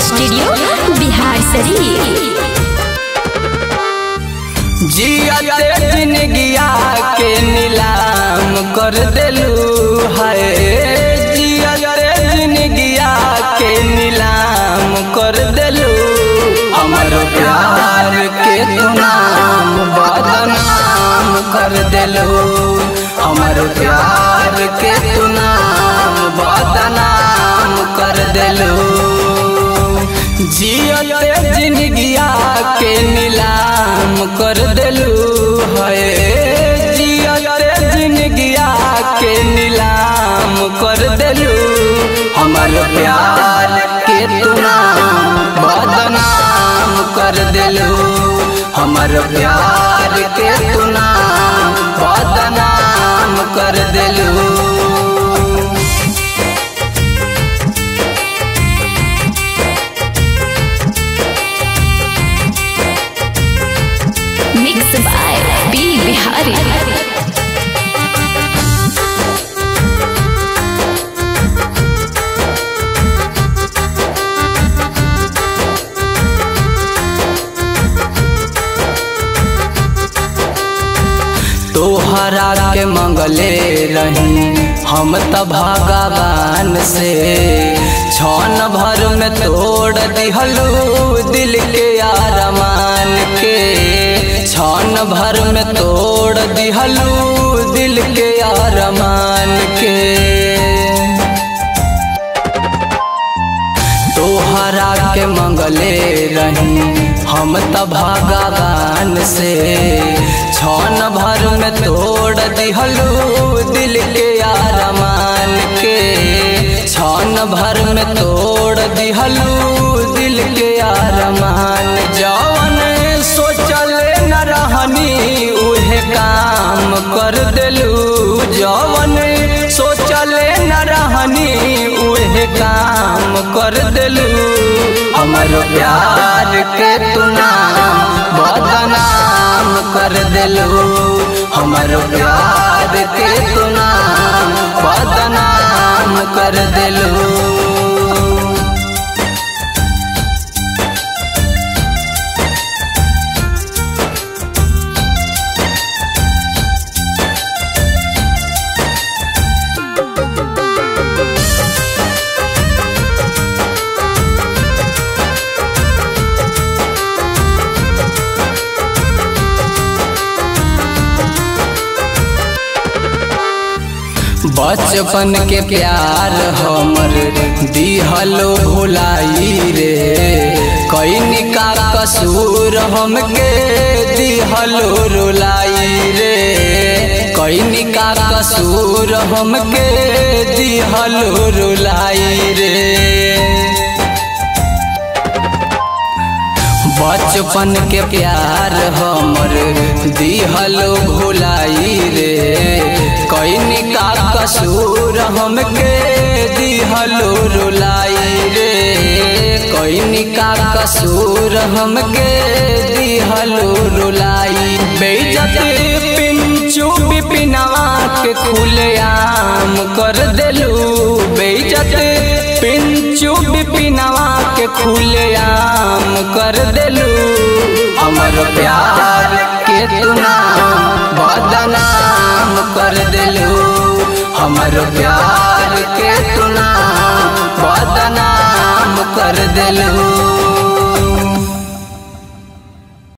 studio Bihar शरीफ जियते जिंदगिया के नीलाम कर देलू है जियते जिंदगिया के नीलाम कर देलू हमर प्यार के तू नाम बदनाम कर देलू हमर प्यार के तू नाम बदनाम कर देलू जियते जिंदगिया के नीलाम कर देलू है जियते जिंदगिया के नीलाम कर देलू हमर प्यार के तू नाम बदनाम कर देलू हमर प्यार के तू नाम बदनाम कर देलू मिक्स बाय बी बिहारी तोहरा के मंगले रही हम त भगवान से छन भर में तोड़ दिहलू दिल के आरमान के छन भर में तोड़ दिहलू दिल के आरमान के तोहरा के मंगले रही हम त भगवान से छन भर में तोड़ दिहलू दिल के आरमान के छन भर में तोड़ दिहलू दिल के आरमान जवन सोचले न रहनी उहे काम कर देलू जवन सोचले न रहनी उहे काम कर देलू हमर प्यार के तू नाम बदनाम कर देलू हमर प्यार के तू नाम बदनाम कर देलू बचपन के प्यार हमर दिहलो भुलाई रे कैनी का कसूर हमके दिहलो रुलाई रे कैनी का कसूर हमके दिहलो रुलाई रे बचपन के प्यार हमर दिहलो भुलाई रे कैनी का कसूर हमके दिहलो रुलाई रे कैनी का कसूर हमके दिहलो रुलाई बेइज्जत पिंचू बिपिनवा के खुलेआम कर देलू बेइज्जत पिंचू बिपिनवा के खुलेआम कर देलू हमर प्यार के तू नाम बदनाम कर देलू हमर प्यार के तू नाम बदनाम कर देलू